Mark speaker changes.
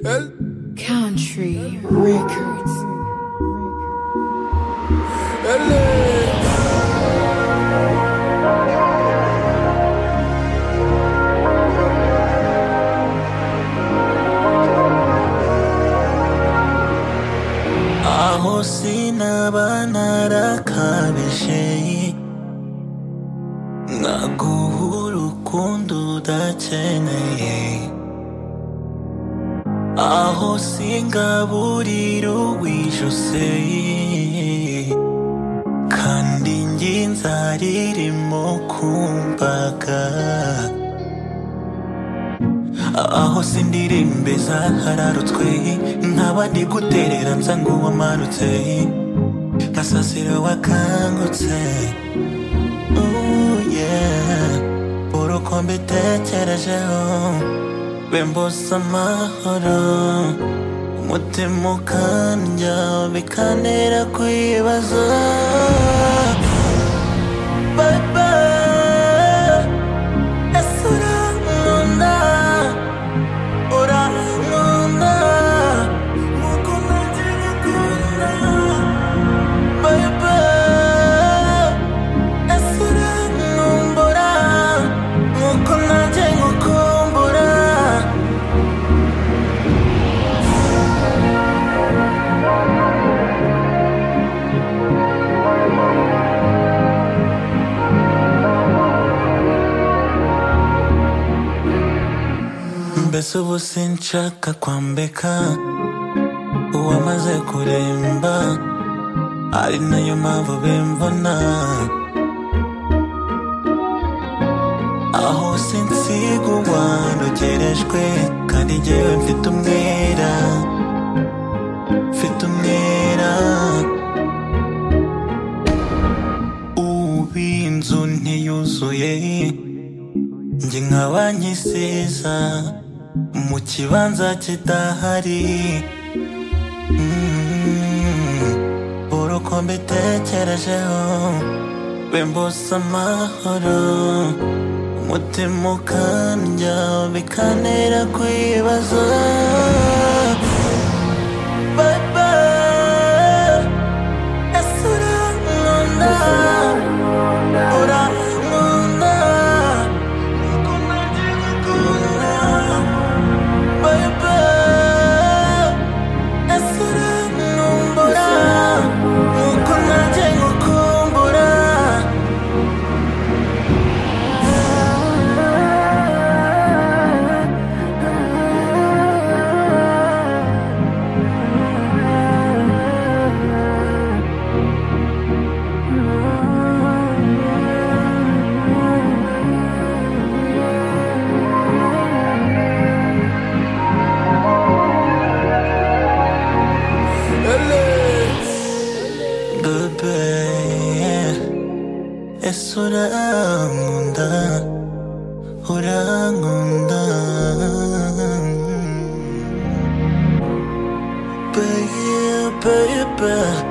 Speaker 1: Elle
Speaker 2: Country Records.
Speaker 1: Elle est
Speaker 3: آهو سینه banaraka bishiye naguha urukundo udakeneye aho singaburira uwijuse kandi njye nzaririmo kumbaga aho sindirimbe zahararutswe nkaba ndi guterera nza ngo wamarutse nkasasira wakangutse Ooh, yeah. urukundo utekerejeho bembuza amahoro umutima ukandya bikantera kwibaza Baba, ese urankunda urankunda nkuko nanjye ngukunda Baba, ese urankumbura nkuko nanjye ngukumbura mbese ubu sinshaka kwambika uwamaze kuremba ari nayo mpamvu bimbona aho sinsiga uwandogerejwe kandi njyewe mfite umwera mfite umwera ubu inzu ntiyuzuye njye nkaba nkisiza mu kibanza kidahari Mm, uruko mbitekerejeho bimbuza amahoro umutima ukandya bikantera kwibaza Baba, ese urankunda urankunda nkuko nanjye ngukunda Baba, ese urankumbura nkuko nanjye ngukumbura
Speaker 1: Elle est
Speaker 3: Bebe, ese urankunda urankunda Bebe, bebe